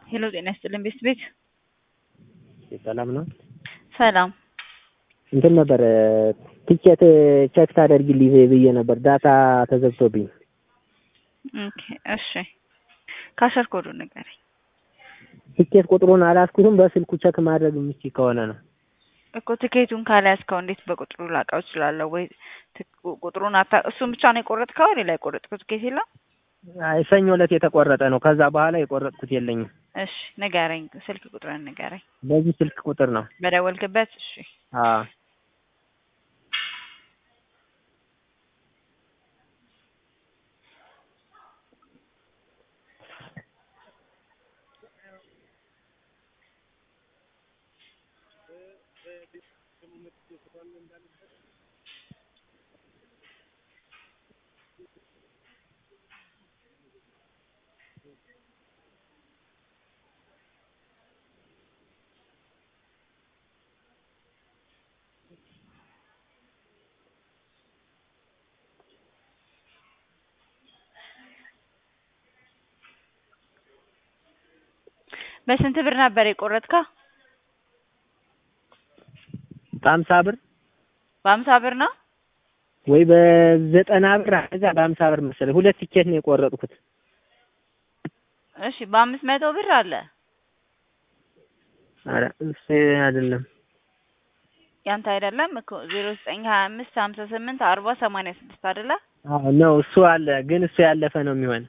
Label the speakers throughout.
Speaker 1: ሄሎ ጤና ይስጥልን ቤት ቤት
Speaker 2: ሰላም ነው።
Speaker 1: ሰላም
Speaker 2: እንትን ነበር ቲኬት ቼክ ታደርጊልኝ ብዬ ነበር ዳታ ተዘግቶብኝ።
Speaker 1: ኦኬ እሺ ካሸር ኮዱ ንገረኝ
Speaker 2: ቲኬት ቁጥሩን አላስኩትም። በስልኩ ቼክ ማድረግ የምችል ከሆነ ነው።
Speaker 1: እኮ ትኬቱን ካልያዝከው እንዴት በቁጥሩ ላውቀው እችላለሁ? ወይ ትክ- ቁጥሩን አታ እሱን ብቻ ነው የቆረጥከው? ሌላ የቆረጥከው ትኬት የለም?
Speaker 2: አይ ሰኞ ዕለት የተቆረጠ ነው። ከዛ በኋላ የቆረጥኩት የለኝም።
Speaker 1: እሺ ንገረኝ፣ ስልክ ቁጥርን ንገረኝ።
Speaker 2: በዚህ ስልክ ቁጥር ነው።
Speaker 1: በደወልክበት? እሺ
Speaker 2: አዎ
Speaker 1: በስንት ብር ነበር የቆረጥከው?
Speaker 2: በሀምሳ ብር
Speaker 1: በሀምሳ ብር ነው።
Speaker 2: ወይ በዘጠና ብር እዛ በሀምሳ ብር መሰለኝ ሁለት ቲኬት ነው የቆረጥኩት።
Speaker 1: እሺ በአምስት መቶ ብር አለ
Speaker 2: ኧረ እሱ አይደለም
Speaker 1: ያንተ አይደለም እኮ ዜሮ ዘጠኝ ሀያ አምስት ሀምሳ ስምንት አርባ ሰማንያ ስድስት አይደለ?
Speaker 2: አዎ ነው እሱ አለ፣ ግን እሱ ያለፈ ነው የሚሆን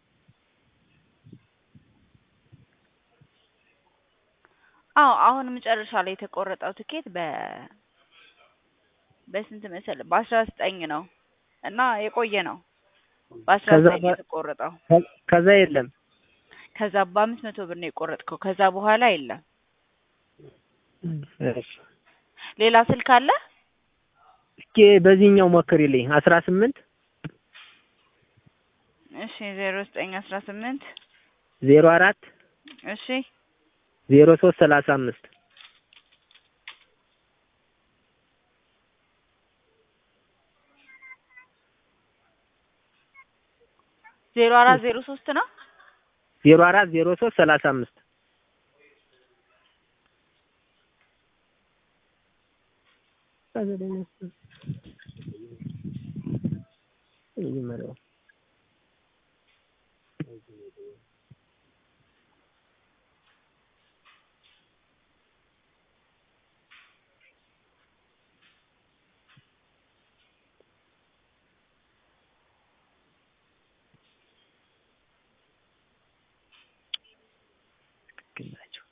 Speaker 1: አዎ አሁን መጨረሻ ላይ የተቆረጠው ትኬት በ በስንት መሰለህ? በአስራ ዘጠኝ ነው እና የቆየ ነው። በአስራ
Speaker 2: ከዛ
Speaker 1: ዘጠኝ
Speaker 2: በ-
Speaker 1: የተቆረጠው
Speaker 2: ከ- ከዛ የለም
Speaker 1: ከዛ በአምስት መቶ ብር ነው የቆረጥከው። ከዛ በኋላ የለም።
Speaker 2: እሺ።
Speaker 1: ሌላ ስልክ አለ?
Speaker 2: እስኪ በዚህኛው ሞክሪልኝ አስራ ስምንት
Speaker 1: እሺ ዜሮ ዘጠኝ አስራ ስምንት
Speaker 2: ዜሮ አራት
Speaker 1: እሺ
Speaker 2: ዜሮ ሶስት ሰላሳ አምስት
Speaker 1: ዜሮ አራት ዜሮ ሶስት ነው።
Speaker 2: ዜሮ አራት ዜሮ ሶስት ሰላሳ አምስት ትክክል ናቸው።